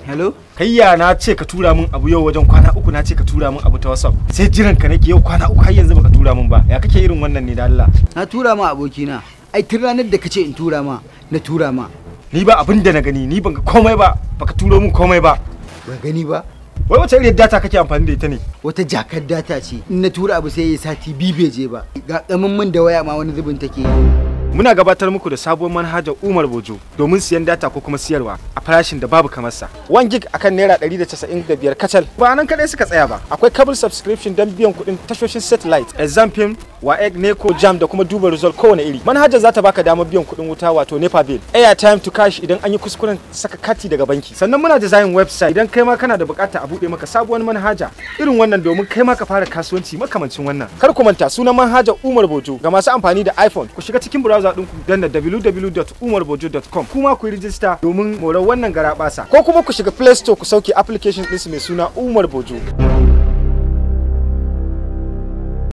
hello kayya na ce ka tura min abu yau wajen kwana uku na ce ka tura min abu ta whatsapp sai jiran ka nake yau kwana uku har yanzu baka tura min ba ya kake irin wannan ne da Allah na tura ma abokina ai tun ranar da kace in tura ma na tura ma ni ba abin da na gani ni ban ga komai ba baka turo min komai ba ba gani ba wai wace irin data kake amfani da ita ne wata jakar data ce in na tura abu sai ya sati biyu bai je ba ga kamin min da waya ma wani zubin take muna gabatar muku da sabuwar manhajar Umar Bojo domin siyan data ko kuma siyarwa a farashin da babu kamar sa 1 gig akan naira 195 kacal ba nan kadai suka tsaya ba akwai cable subscription don biyan kuɗin tashoshin satellite exam film waec neco jam da kuma duba result kowane iri manhajar za ta baka damar biyan kuɗin wuta wato nepa bill airtime to cash idan an yi kuskuren saka kati daga banki sannan muna design website idan kai ma kana da bukata a buɗe maka sabuwar manhaja irin wannan domin kai ma ka fara kasuwanci makamancin wannan kar ku manta sunan manhajar Umar Bojo ga masu amfani da iPhone ku shiga cikin browser ɗinku danna www.umarbojo.com kuma ku yi rijista domin morar wannan garabasa ko kuma ku shiga Play Store ku sauke application ɗinsu mai suna Umar Bojo.